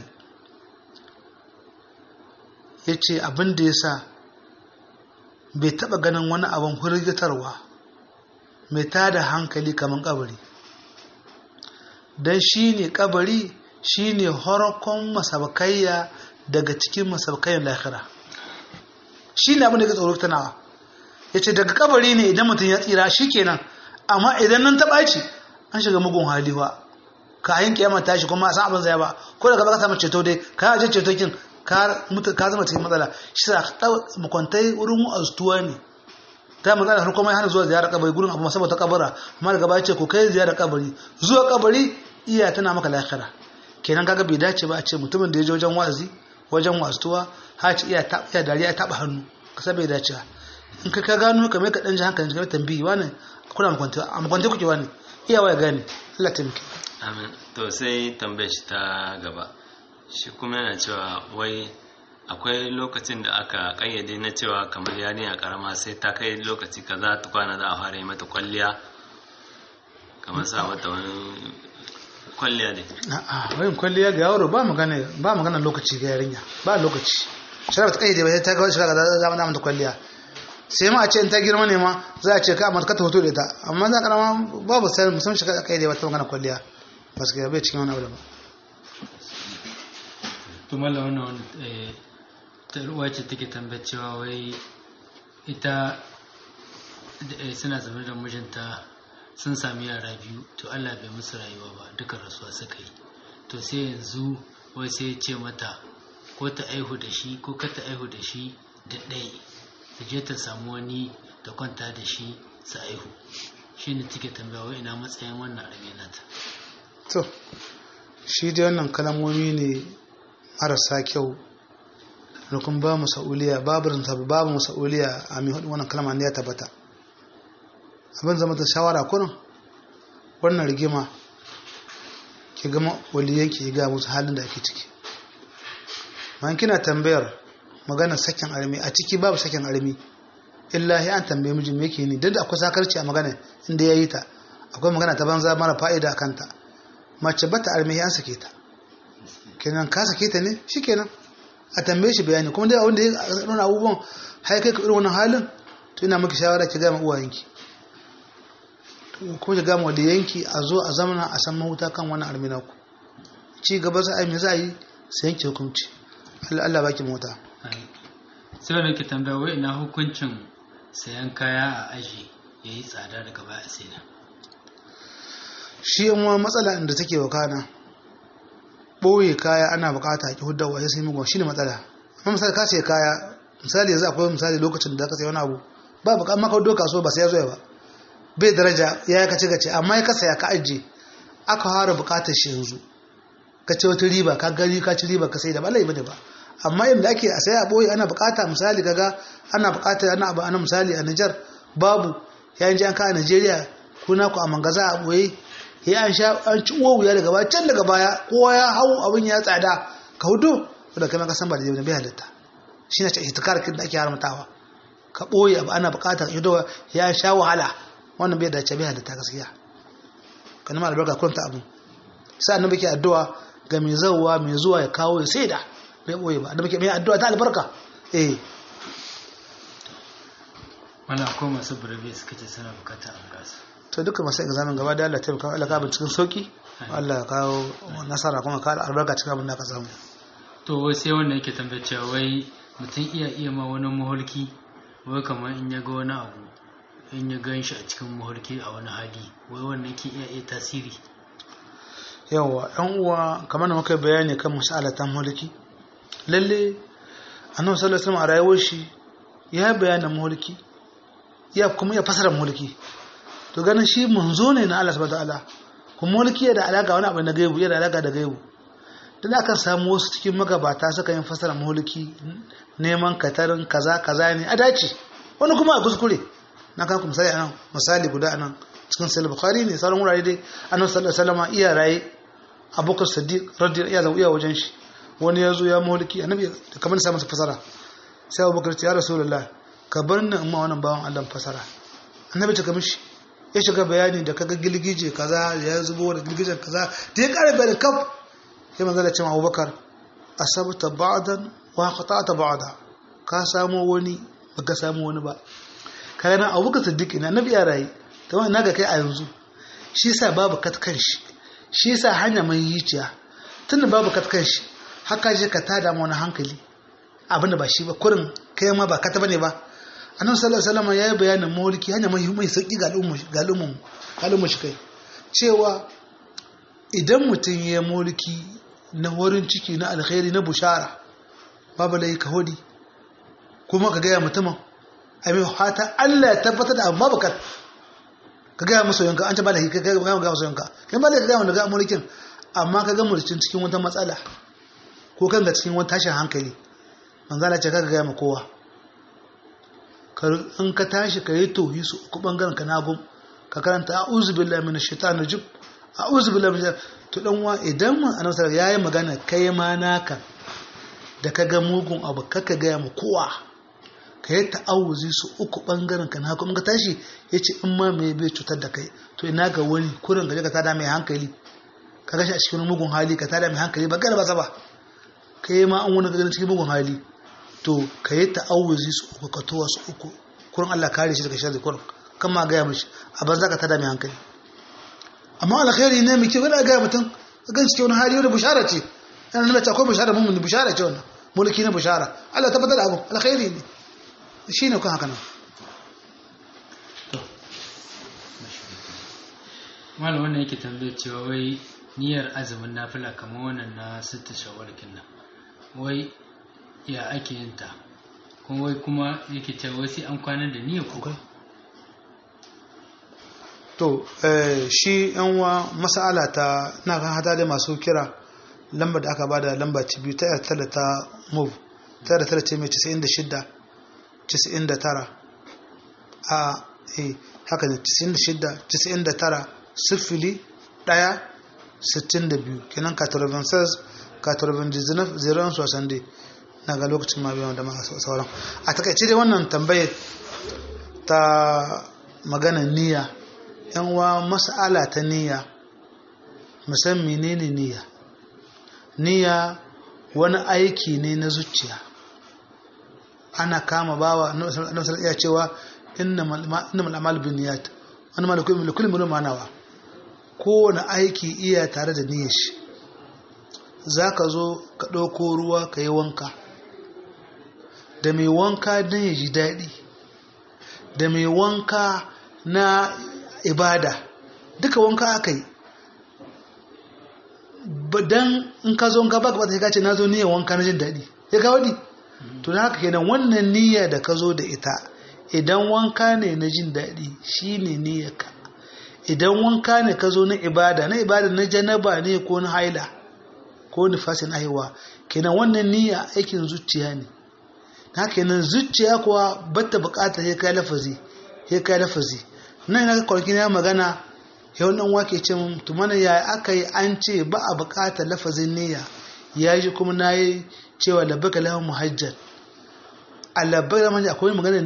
ya ce abin da ya sa bai taɓa ganin wani abin hurgitarwa mai tada hankali kamar kabari don shi ne kabari shi ne horakon masabakayya daga cikin masabakayyar lahira shi ne abin da ya tsoro tanawa ya ce daga kabari ne idan mutum ya tsira shi kenan amma idan nan ta ɓaci an shiga mugun haliwa ka yin kiyama tashi kuma san abin zai ba ko daga baka samu ceto dai ka aje ceto kin ka mutu ka zama cikin matsala shi sa makwantai wurin astuwa ne ta matsala har kuma ya hana zuwa ziyarar kabari gurin abu saboda kabara amma daga baya ce ko kai ziyarar kabari zuwa kabari iya tana maka lahira kenan kaga bai dace ba a ce mutumin da ya je wajen wa'azi wajen wasuwa ha ci iya ta iya dariya ya taba hannu kasa bai dace in ka ka gano kamar ka dan ji hankali ka tambayi wani kuna makwantai a makwantai kuke wani iyawa ya gane Allah taimake amin to sai tambayar shi ta gaba shi kuma yana cewa wai akwai lokacin da aka kayyade na cewa kamar yarinya karama sai ta kai lokaci kaza ta kwana za a fara yi mata kwalliya kamar sa mata wani kwalliya ne a'a wayin kwalliya ga yaro ba magana ba magana lokaci ga yarinya ba lokaci shara ta kaide ba sai ta ga shiga ga zama da mata kwalliya sai ma a ce in ta girma ne ma za a ce ka amma ka ta hoto da ita amma za karama babu sai musamman shiga kaide ba ta magana kwalliya ba su ga bai cikin wani abu da ba to malla wannan wani eh, ta ruwa ce take tambayar cewa wai ita eh, suna zaune da mijinta sun sami yara biyu to Allah bai musu rayuwa ba duka rasuwa suka yi to sai yanzu wai sai ya ce mata ko ta aihu da shi ko ka ta aihu da shi da ɗai ta je ta samu wani ta kwanta da shi su aihu shi ne take tambaya wai ina matsayin wannan arabe nata to shi dai wannan kalamomi ne marasa kyau rukun ba mu sa'uliya babu rinta babu mu sa'uliya a mai hudu wannan kalma ne ya tabbata abin zama ta shawara kunan wannan rigima ki gama waliyan ki ga musu halin da ake ciki man kina tambayar magana sakin armi a ciki babu sakin armi illahi an tambaye mijin me yake ni duk da akwai sakarci a magana inda yayi ta akwai magana ta banza mara fa'ida a kanta mace bata armi an sake ta kenan ka sake ta ne shikenan a tambaye shi bayani kuma dai wanda ya nuna abubuwan har kai ka irin wannan halin to ina miki shawara ki ga ma uwayenki kuma ki ga ma waliyanki a zo a zamana a san mahuta kan wannan armina ku ci gaba za a yi me za a yi sai yanke hukunci Allah Allah baki mota sai wanda ke tambaya wai ina hukuncin sayan kaya a aji ya yi tsada daga baya sai da shi yan wa matsala inda take wakana ɓoye kaya ana bukata a ki hudda wa sai mugun shi ne matsala amma misali ka sai kaya misali yanzu akwai misali lokacin da ka sai wani abu ba baka amma ka hudo kasuwa ba sai ya zo ba bai daraja ya yi kace gace amma ya kasa ya ka ajiye aka fara bukatar shi yanzu ka ce wata riba ka gari ka ci riba ka sai da ba lai bane ba amma inda ake a sai a boye ana bukata misali kaga ana bukata ana abu ana misali a Niger babu yayin ji an ka a Nigeria kuna ku a mangaza a boye ya an sha an ci uwa wuya daga baya can daga baya kowa ya hau abin ya tsada ka hudu da kai ka san ba da bai halitta shine ce itikar kin da ake haramtawa ka boye abu ana bukata ka ya sha wahala wannan bai dace bai halitta gaskiya kana ma albarka kunta abu sai annabi ke addu'a ga mai zawwa mai zuwa ya kawo ya saida bai boye ba annabi ke mai addu'a ta albarka eh wani akwai masu burabe suka ce suna bukata a gasa to duka masu examen gaba da Allah ta kawo Allah ka cikin sauki Allah ya kawo nasara kuma ka albarka cikin abin da ka samu to wai sai wanda yake tambayar cewa wai mutum iya iya ma wani mahulki wai kamar in ya ga wani abu in ya gan shi a cikin mahulki a wani hali wai wannan ke iya iya tasiri yawa ɗan uwa kamar da muka bayani kan masalatan mulki lalle annabi sallallahu alaihi wasallam a rayuwar shi ya bayyana mulki ya kuma ya fasara mulki to ganin shi manzo ne na Allah subhanahu wataala kuma mulki da alaka wani abu na gaibu yana alaka da gaibu dan aka samu wasu cikin magabata suka yin fasara mulki neman katarin kaza kaza ne a dace wani kuma a kuskure na kan ku misali anan misali guda anan cikin sahih bukhari ne sauran wurare dai annabi sallallahu alaihi wasallam iya raye abubakar siddiq radiyallahu anhu iya wajen shi wani ya zo ya mulki annabi kamar sa masa fasara sai abubakar ya rasulullah ka bar ni amma wannan bawan Allah fasara annabi ta kamishi ya shiga bayani da kaga gilgije kaza ya zubo da gilgijen kaza da ya kare bayanin kaf sai manzo da cewa abubakar asabta ba'dan wa qata'ta ba'da ka samu wani baka samu wani ba kaga nan abubakar siddiq ina annabi ya raye ta wani naga kai a yanzu shi sa babu katkan shi shi sa hanya mai yiciya tunda babu katkan shi haka je ka tada mu wani hankali abinda ba shi ba kurin kai ma ba kata bane ba annabi sallallahu alaihi wasallam ya yi bayanin mulki hanya mai mai sauki ga al'umma ga al'umma al'umma shi kai cewa idan mutum ya mulki na wurin ciki na alkhairi na bushara babu lai ka hodi kuma ka gaya mutumin a mai hata Allah ya tabbatar da amma bakat ka gaya musu yanka an ce ba da ka gaya gaya musu yanka kai ba da ka gaya wanda ga mulkin amma ka ga mulkin cikin wata matsala ko kan ga cikin wata tashin hankali manzala ce ka gaya ma kowa in ka tashi ka yi tohi su uku bangaren ka nagum ka karanta a'udhu billahi minash shaitanir rajim a'udhu billahi minash to dan wa idan mun annabi sallallahu yayi magana kai ma naka da ka ga mugun abu kaka gaya ma kowa ka yi ta'awuzi su uku bangaren ka na kuma ka tashi ya ce in ma mai bai cutar da kai to ina ga wani kurin gaje ka tada mai hankali ka gashi a cikin mugun hali ka tada mai hankali ba gara ba sa ba kai ma an wani ganin cikin mugun hali to ka yi ta'awuzi su uku ka towa su uku kurin Allah kare shi daga sharri kurin kan ma gaya mishi a banza ka tada mai hankali amma alkhairi ne mai kyau kada gaya mutum gan cikin wani hali wani bushara ce yana nuna akwai bushara mun bushara ce wannan mulki na bushara Allah tabbatar da abu alkhairi ne shine kun haka nan malam wannan yake tambayar cewa wai niyyar azumin nafila kamar wannan na sita shawarkin nan wai ya ake yin ta kuma wai kuma yake cewa wai sai an kwana da niyyar ko to shi yan wa mas'ala ta na kan hada da masu kira lambar da aka bada lamba ci biyu ta yarda ta move ta yarda ce mai 96 99 a eh haka ne 96 99 sifili ɗaya sittin da biyu kenan 96 99 0 60 na ga lokacin ma biyan da masu sauran a takaice dai wannan tambayar ta magana niyya yan wa mas'ala ta niyya musan menene niyya niyya wani aiki ne na zuciya ana kama bawa annabi iya cewa innamal a'malu binniyat wani ma da kulli mulkin manawa kowane aiki iya tare da niyyar shi zaka zo ka ɗauko ruwa ka yi wanka da mai wanka don ya ji daɗi da mai wanka na ibada duka wanka aka yi dan in ka zo ka baka bata ka ce na zo niyyar wanka na jin daɗi ya ga wani to na haka kenan wannan niyya da ka zo da ita idan wanka ne na jin daɗi shine niyyarka idan wanka ne ka zo na ibada na ibada na janaba ne ko na haila ko nifasin aiwa kenan wannan niyya aikin zuciya ne haka kenan zuciya kuwa bata bukata sai kai lafazi sai kai lafazi nan ina kwarki na magana yau dan wake ce mun to mana ya aka yi an ce ba a bukatar lafazin niyya ya ji kuma na yi cewa labbaka lahu muhajjal a labbaka manja akwai magana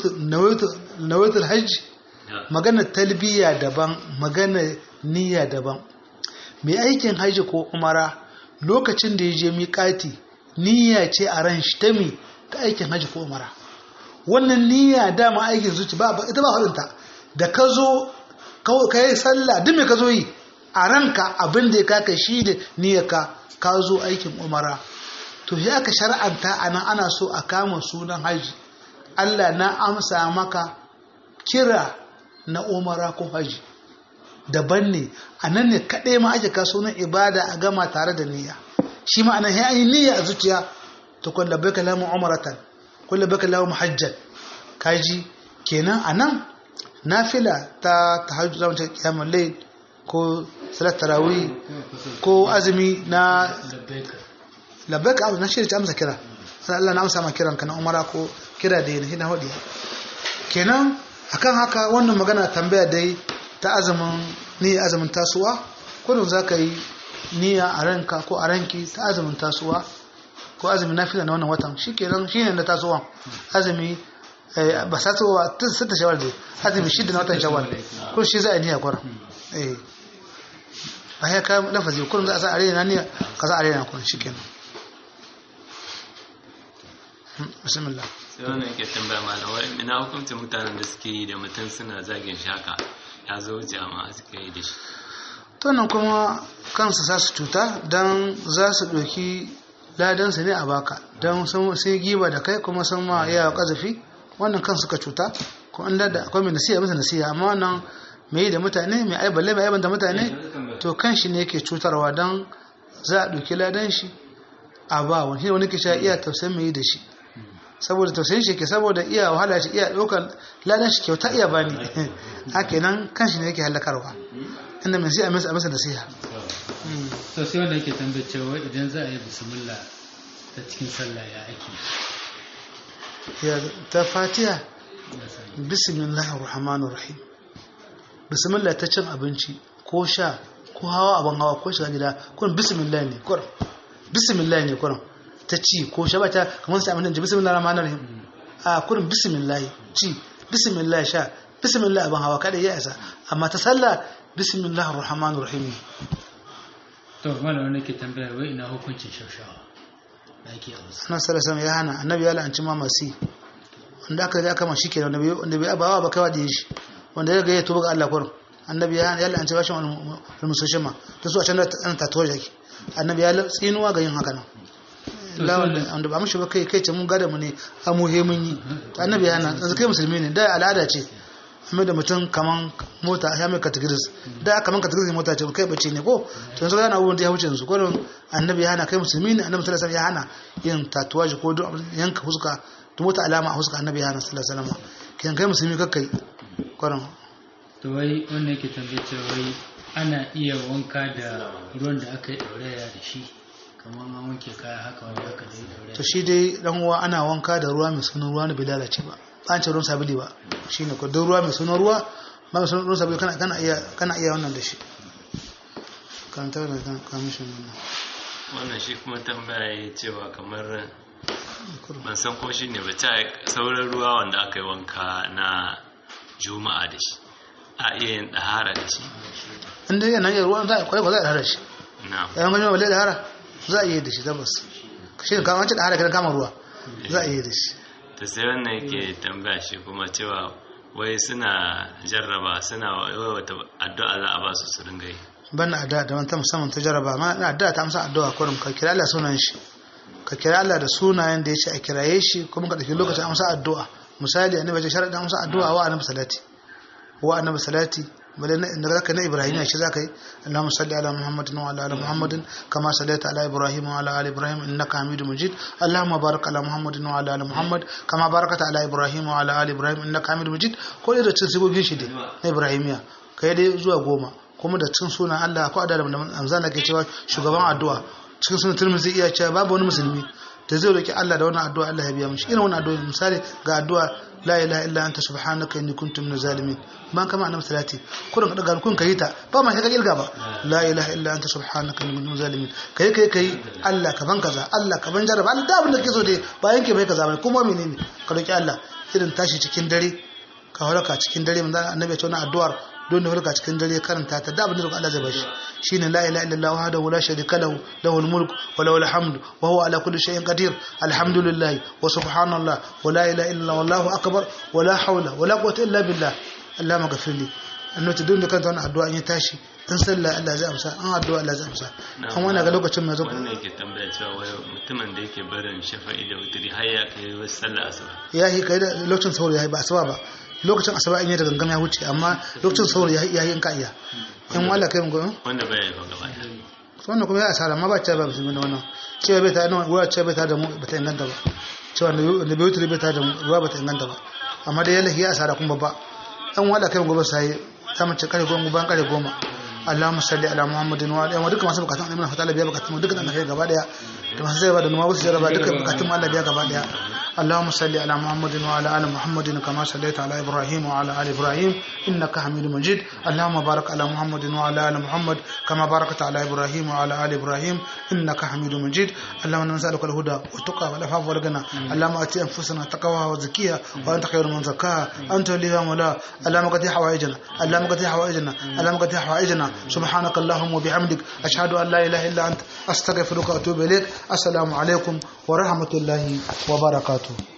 na waitul hajji magana talbiya daban magana niyya daban mai aikin hajji ko umara lokacin da ya je miƙati niyya ce a ran shi ta mi ta aikin hajji ko umara wannan niyya dama aikin zuci ba ita ba haɗinta da ka zo ka yi sallah duk mai ka zo yi a ranka abin da ya kaka shi da niyyarka ka zo aikin umara to ya aka shar'anta a nan ana so a kama sunan haji Allah na amsa maka kira na umara ko haji daban ne a nan ne kaɗai ma ake kaso na ibada a gama tare da niyya shi ma anan ya yi niyya a zuciya ta kun labbai ka lamu umaratan kun labbai ka lamu hajjan kaji kenan a nan nafila ta tahajjud zama ta kiyamul layl ko salat tarawih ko azumi na labbaik abu na shirya amsa kira sai Allah na amsa ma kiran ka na umara ko kira da yana hina hodi kenan akan haka wannan magana tambaya dai ta azumin ni azumin tasuwa kullum zaka yi niyya a ranka ko a ranki ta azumin tasuwa ko azumin nafila na wannan watan shikenan shine na tasuwa azumi ba sa tsowa tun sita shawar da azumi shida na watan shawar ko shi za a niyya kwara eh ba ya kayan lafazi kullum za a sa arena niyya ka za arena kun shikenan bismillah sai wannan ke tambaya malam wai ina hukuncin mutanen da suke yi da mutum suna zagin shaka ya zo jama'a suka yi da shi to nan kuma kansu za su cuta don za su ɗauki ladansa ne a baka don sun giba da kai kuma sun ma yawa ƙazafi wannan kan suka cuta ko an da akwai mai nasiya masa nasiya amma wannan mai yi da mutane mai aiballe mai aiban da mutane to kan shi ne yake cutarwa don za a ɗauki ladan shi a ba wani shi wani ke sha iya tausayin mai yi da shi saboda tausayin shi ke saboda iya wahala shi iya ɗaukar ladan shi kyauta iya bani haka nan kan shi ne yake halakarwa inda mai siya masa masa nasiha to sai wanda yake tambaye cewa idan za a yi bismillah ta cikin sallah ya ake ya ta fatiha bismillahir rahmanir rahim bismillah ta cin abinci ko sha ko hawa abin hawa ko shiga gida kun bismillah ne kun bismillah ne kun ta ci ko sha ba ta kamar sai amince bismillahir rahmanir rahim a kun bismillah ci bismillah sha bismillah abin hawa kada ya isa amma ta sallah bismillahir rahmanir rahim to malam wani ke tambaya wai ina hukuncin shaushawa da ake a wasu annabi sallallahu alaihi ya hana annabi ya la'anci ma masu wanda aka ji aka ma shi kenan wanda wanda bai abawa ba kai wa shi wanda ya ga ya tuba ga Allah kurum annabi ya hana ya la'anci bashin al-musoshin ma ta su a can da tatuwar jaki annabi ya tsinuwa ga yin haka nan lawan wanda ba mushi ba kai kai ce mun gada mu ne a muhe mun yi annabi ya hana yanzu kai musulmi ne da al'ada ce amma da mutum kaman mota ya mai categories da kaman categories mota ce kai bace ne ko to yanzu yana abubuwan da ya wuce yanzu ko annabi ya hana kai musulmi ne annabi sallallahu alaihi wasallam ya hana yin tatuwaji ko yanka huska to mota alama a huska annabi ya hana sallallahu alaihi wasallam kiyan kai musulmi kakkai kwarin to wai wannan yake tambaye cewa wai ana iya wanka da ruwan da aka yi ɗauraya da shi kamar an wanke kaya haka wanda aka yi ɗauraya to shi dai dan uwa ana wanka da ruwa mai sunan ruwa ne bai lalace ba an ce ruwan sabili ba shine ko don ruwa mai sunan ruwa ba mai sunan ruwan sabili kana kana iya kana iya wannan da shi kan ta da kan kamishin nan wannan shi kuma tambaya ya cewa kamar ban san ko shi ne ba ta sauran ruwa wanda aka yi wanka na juma'a da shi a iya yin ɗahara da shi in dai yana iya ruwan za a kwaye ko za a dahara shi na yayin ganin balle dahara za a iya da shi tabbas shi ne kama wancan dahara kiran kama ruwa za a iya da shi ta sai wannan yake tambaya shi kuma cewa wai suna jarraba suna wata addu'a za a ba su su ringa yi ban na addu'a da wanta musamman ta jarraba amma na addu'a ta amsa addu'a kurum ka kira Allah sunan shi ka kira Allah da sunayen da ya ce a kiraye shi kuma ka ɗauki lokacin amsa addu'a misali annabi ya ce sharaɗin amsa addu'a wa annabi salati wa annabi salati bale da zaka na ibrahim shi zaka yi allahumma salli ala muhammadin wa ala ali muhammadin kama sallaita ala ibrahim wa ala ali ibrahim innaka hamidum majid allahumma barik ala muhammadin wa ala ali muhammad kama barakata ala ibrahim wa ala ali ibrahim innaka hamidum majid ko da cin sigogin shi dai na ibrahimiya kai dai zuwa goma kuma da cin sunan Allah ko da amzan da ke cewa shugaban addu'a cikin sunan tirmidhi iya cewa babu wani musulmi da zai roki Allah da wannan addu'a Allah ya biya mishi irin wannan addu'a misali ga addu'a la ilaha illa anta subhanaka inni kuntu minaz zalimin ban kama annabi salati kurin kada garkun kai ta ba ma ka kilga ba la ilaha illa anta subhanaka inni kuntu minaz zalimin kai kai kai Allah ka ban kaza Allah ka ban jaraba Allah da abin da kake so dai ba yanke bai kaza ba kuma menene ka roki Allah irin tashi cikin dare ka halaka cikin dare manzo annabi ya ce wannan addu'ar don da halaka cikin dare karanta ta da abin da Allah zai bashi shine la ilaha illallah wahdahu la sharika lahu lahul mulk wa lahul hamd wa huwa ala kulli shay'in qadir alhamdulillah wa subhanallah wa la ilaha illallah wallahu akbar wa la hawla wa la quwwata illa billah Allahumma ghafirli annabi don da kanta wannan addu'a in ya tashi in sallah Allah zai amsa an addu'a Allah zai amsa kan wannan ga lokacin mai zo wannan yake tambaya cewa wai mutumin da yake barin shafa'i da wuturi har ya kai wasu sallah asuba ya yi kai da lokacin sauri ya yi ba asuba ba lokacin asuba in yi da gangan ya wuce amma lokacin sauri ya yi in ka iya in wala kai mu wanda bai yi ba gaba ɗaya wannan kuma ya asara amma ba ta ba musulmi da wannan cewa bai ta nan ruwa cewa bai ta da mu ba ta inganta ba cewa da bai wuce bai ta da ruwa ba ta inganta ba amma dai yalla ya asara kuma babba dan wala kai mu gobe sai ta mace kare goma ban kare goma Allahumma salli ala Muhammadin wa alihi wa duka masu bukatun annabi fatala biya bukatun duka dan kai gaba daya da masu zai ba da numa wasu jaraba duka bukatun Allah biya gaba daya اللهم صل على محمد وعلى ال محمد كما صليت على ابراهيم وعلى ال ابراهيم انك حميد مجيد اللهم بارك على محمد وعلى ال محمد كما باركت على ابراهيم وعلى ال ابراهيم انك حميد مجيد اللهم نسالك الهدى والتقى والعفاف والغنى اللهم ات انفسنا تقواها وزكيها وانت خير من زكاها انت وليها مولاها اللهم قد حوائجنا اللهم قد حوائجنا اللهم قد حوائجنا سبحانك اللهم وبحمدك اشهد ان لا اله الا انت استغفرك واتوب اليك السلام عليكم ورحمه الله وبركاته